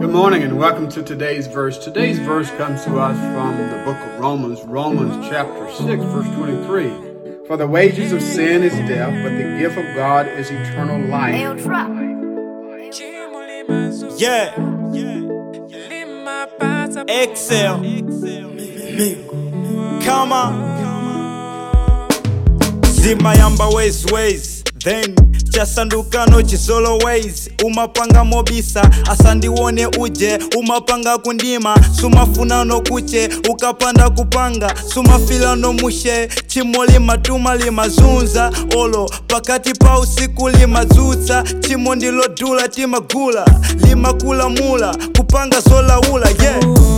Good morning and welcome to today's verse. Today's verse comes to us from the book of Romans, Romans chapter 6, verse 23. For the wages of sin is death, but the gift of God is eternal life. Yeah, Excel. Come on. zimayamba ways ways then chasandukano chisolo ways umapanga mobisa asandiwone uje umapanga kundima sumafunano kuche ukapanda kupanga sumafilano mushe chimo limatuma limazunza olo pakati pa usiku limadzutsa chimo ndilo dula timagula limakulamula kupanga zolaula yeah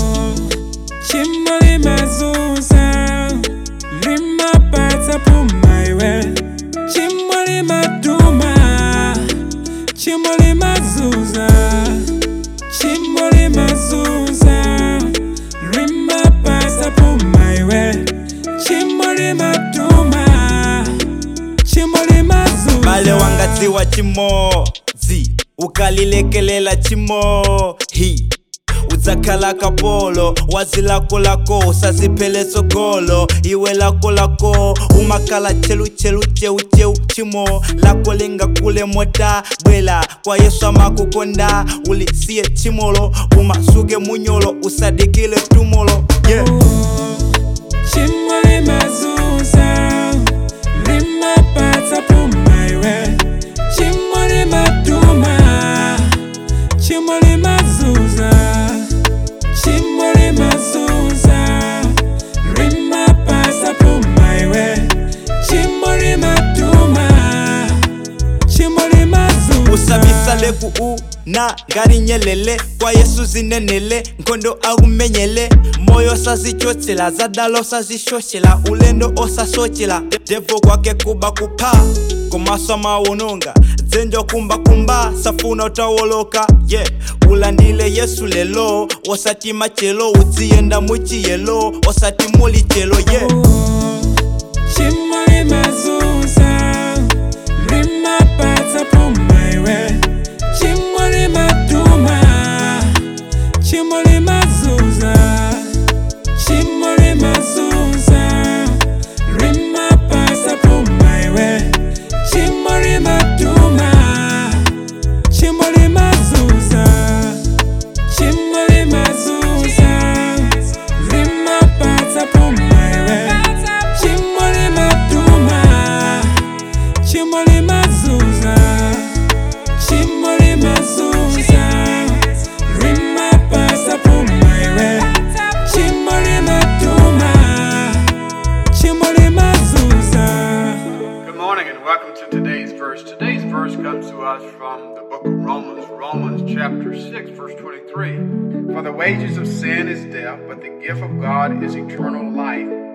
Chimo limazuza limapata pumaiwe Chimo limatuma Chimo limazuza Chimo limazuza limapata pumaiwe Chimo limatuma Chimo limazuza bale wangadziwa chimodzi ukalilekelela chimohi udzakhala kapolo wazi lako lako usaziphele tsogolo iwe lako lako umakhala cheluchelu cheucheu chimo lako lingakule mota bwela kwa yesu amakukonda ulisiye chimolo umasuke munyolo usadikile tumolo yeah. Chimo limazuza limapata pumaiwe Chimo limatuma Chimo limazuza Chimo limazuza limapata pumaiwe Chimo limatuma Chimo limazuza usabisale ku una ngati nyelele kwa yesu zinenele nkhondo akumenyele moyo osazichotsela zadala osazishoshela ulendo osasochela devo kwake kuba kupha komaso amawononga dzenjo kumbakumba safuna utawoloka ye yeah. ulandile yesu lelo osatima chelo udziyenda muchiyelo osati muli chelo ye yeah. Chimo limazuza limapata pumaiwe Chimo limatuma Chimo limazuza Chimo limazuza limapata pumaiwe Chimo limatuma Chimo limazuza Chimo limazuza limapata pumaiwe Chimo limatuma Chimo limazuza Chimo limazuza limapata pumaiwe Chimo limatuma Chimo limazuza Good morning and welcome to today's verse. Today's verse comes to us from the book of Romans, Romans chapter 6, verse 23. For the wages of sin is death, but the gift of God is eternal life